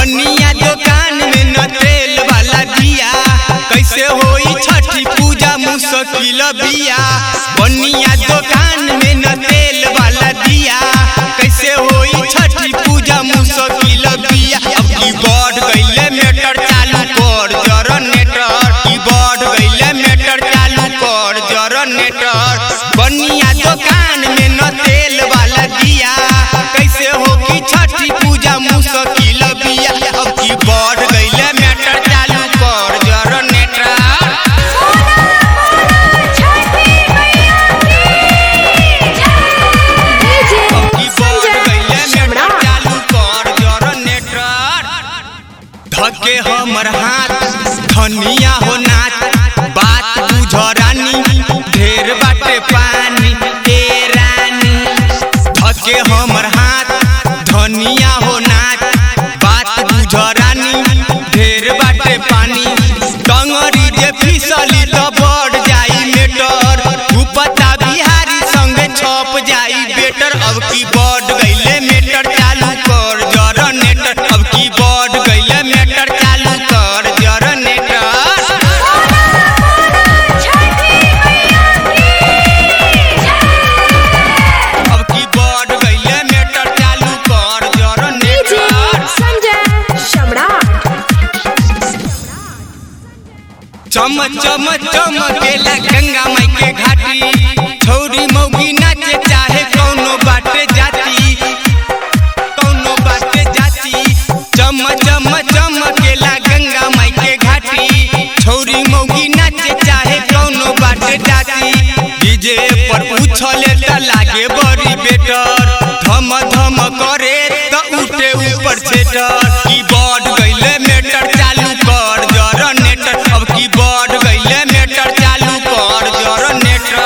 बनिया दुकान में न तेल वाला दिया कैसे होई छठी पूजा मुश्किल बिया बनिया दुकान में न तेल वाला दिया कैसे होई छठी पूजा मुश्किल बिया अब की बढ़ गईले मेटर चालू कर जनरेटर की बढ़ गईले मेटर चालू कर जनरेटर बनिया दुकान में न तेल वाला दिया कैसे हो की छठी पूजा मुश्किल बिया अब की बढ़ गईले मेटर चालू कर जनरेटर की बढ़ गईले मेटर चालू कर जनरेटर धके हमर हाथ धनिया हो नाच बात बुझ रानी ढेर बाटे पानी ए रानी धके हमर हाथ धनिया हो नाच बात बुझ रानी ढेर बाटे पानी डंगरी जे फिसली त बढ़ जाई मेटर उपता बिहारी संगे छप जाई बेटर अब की बढ़ गईले मेटर चालू कर जनरेटर अब की बढ़ गईले मेटर चालू कर जनरेटर अब की बढ़ गईले मेटर चालू कर जनरेटर चम चम चमकेला गंगा माई के घाटी छौरी मौगी नाचे चाहे कौनो बाटे जाती कौनो बाटे जाती चम चम चमकेला गंगा माई के घाटी छौरी मौगी नाचे चाहे कौनो बाटे जाती डीजे पर उछले त लागे बड़ी बेटर धम धम करे त उठे ऊपर छेटर की बढ़ गईले मेटर चालू कर जनरेटर अब की बढ़ गईले मेटर चालू कर जनरेटर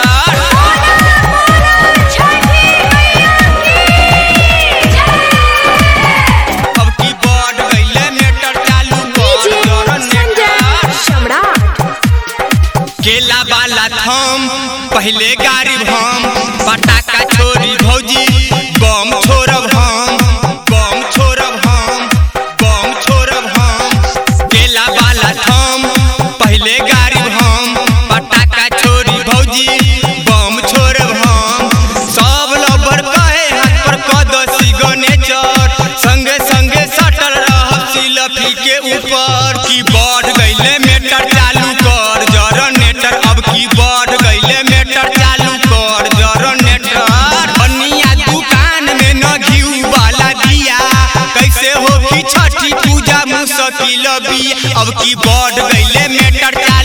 अब की बढ़ गईले मेटर चालू कर जनरेटर केला वाला थम पहले गाड़ी हम पटाखा छोड़ी भौजी बम छोड़ब हम बम छोड़ब हम बम छोड़ब हम केला वाला थम पहले गाड़ी हम पटाखा छोड़ी भौजी बम छोड़ब हम सब लबर कहे हाथ पर कदसी गनेचर संगे संगे सटल रहब सिलफी के ऊपर की बढ़ गईले मेटर चालू कर जनरेटर अब की बढ़ गईले मेटर चालू कर जनरेटर बनिया दुकान में न घिऊ वाला दिया कैसे हो की छठी पूजा मुश्किल बिया अब की बढ़ गईले मेटर चालू